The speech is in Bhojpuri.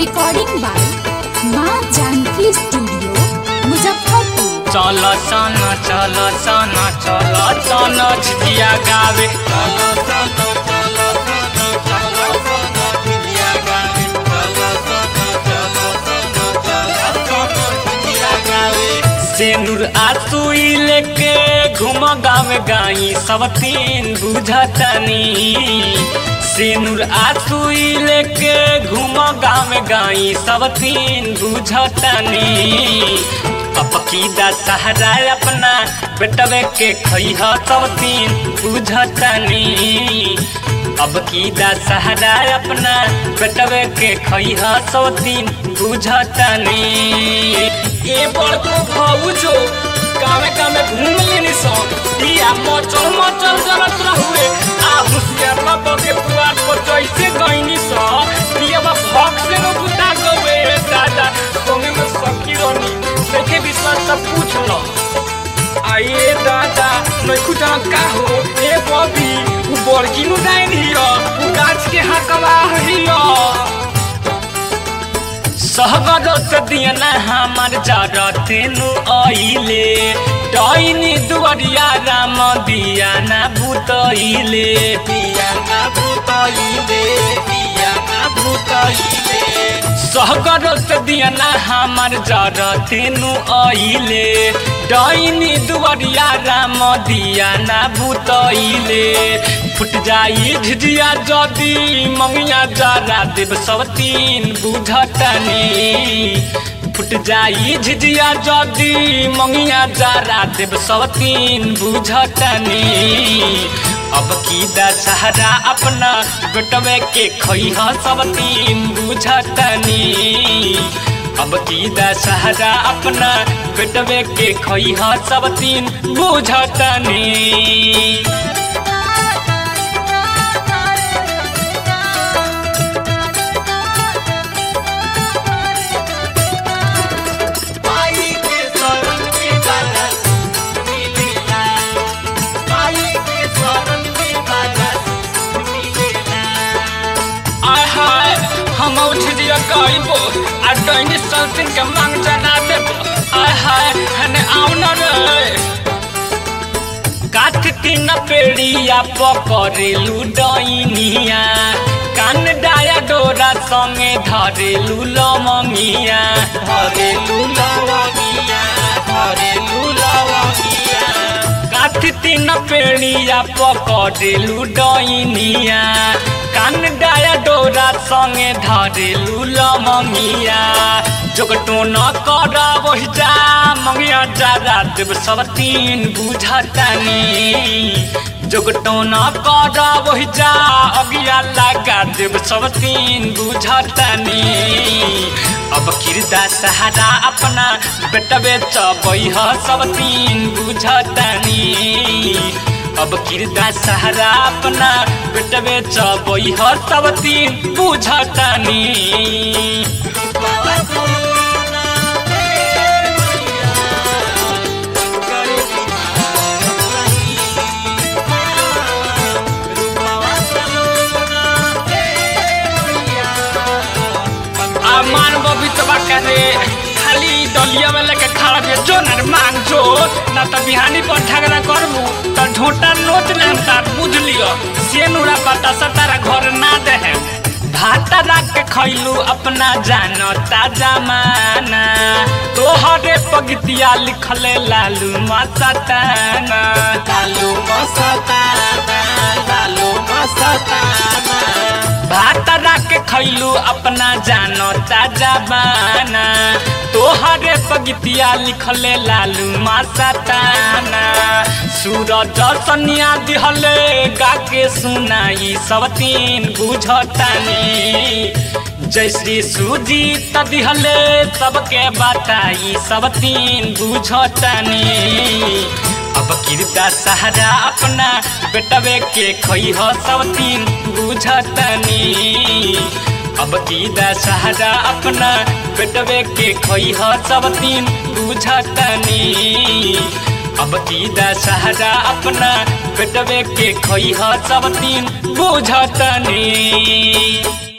रिकॉर्डिंग बाय माँ जानकी स्टूडियो मुजफ्फरपुर चल सन चल सन चल सन झिझिया गावे चल सन चल सन चल सन झिझिया गावे चल सन चल सन चल सन झिझिया गावे सेनुर आसुई लेके घूम गावे गाई सब तीन बुझतनी सिनुर आसुई लेके घूम गाँव गाई सब तीन बुझतनी अपकीदा सहारा अपना बेटवे के खैह सब तीन बुझतनी अब कीदा सहारा अपना बेटवे के खैह सब तीन बुझतनी ए बड़को भौजो कामे कामे घूम लेनी सब दिया मचल मचल जरत रहुए आ हुसियार बाबा के पुआर पर जैसे गईनी सब दिया बा भक से न बुता गवे दादा संगे में सखी रनी देखे विश्वास सब पूछ लो आइए दादा मैं खुद का हो ए बॉबी उ बड़की नु डाइन हियो उ गाछ के हकवा हियो सहगर से दियना हमार जरतेनु आइले डाइनी दुवरिया राम दिया ना भूतइले दिया ना भूतइले दिया ना भूतइले सहगर से दियना हमार जरतेनु आइले डाइनी दुवरिया राम दिया ना भूतइले फुट जाई झिझिया जदी मंगिया जरा देव सब तीन बुझतनी फुट जाई झिझिया जदी मंगिया जरा देव सब तीन बुझतनी अब की दशहरा अपना बेटवे के खैह सब तीन बुझतनी अब की दशहरा अपना बेटवे के खैह सब तीन बुझतनी माई के शरण में बरस मिलेला माई के शरण में बरस मिलेला आय हाय हम उठ दिया गाइबो आ डैनी सल्तिन के मांग जना देबो आय हाय हने आउ न रे काठ तीन पेड़िया पकड़ेलू डैनिया कान डाया डोरा संगे धरेलू लवंगिया धरेलू लवंगिया धरेलू लवंगिया काठ तीन पेड़िया पकड़ेलू डैनिया कान डाया डोरा संगे धरेलू लवंगिया जोगटो न कर वही जा मंगिया जरा देव सब तीन बुझतनी जोगटो न कर वही जा अगिया लगा देव सब तीन बुझतनी अब किरदा सहारा अपना बेटबे चबैह सब तीन बुझतनी अब किरदा सहारा अपना बेटबे चबैह सब तीन बुझतनी आ मान बबी तबा करे खाली दलिया में लेके खड़ा बे जो न मांग जो ना त बिहानी पर ठगरा करबू त झोटा नोच ले हम तार बुझ लियो से नुरा पता सतारा घर ना दे है भाता राख के खैलू अपना जानता जमाना तोहरे पगतिया लिखले लालू मसताना लालू मसताना लालू मसताना भात राख के खैलू अपना जानता जबाना तोहरे पगतिया लिखले लालू मासताना सूरज सनिया दिहले गा के सुनाई सब तीन बुझतानी जय श्री सूजी त दिहले सबके बताई सब तीन बुझतानी अब किरदा सहारा अपना बेटवे के खैह सब तीन बुझतनी अब किरदा सहारा अपना बेटवे के खैह सब तीन बुझतनी अब किरदा सहारा अपना बेटवे के खैह सब तीन बुझतनी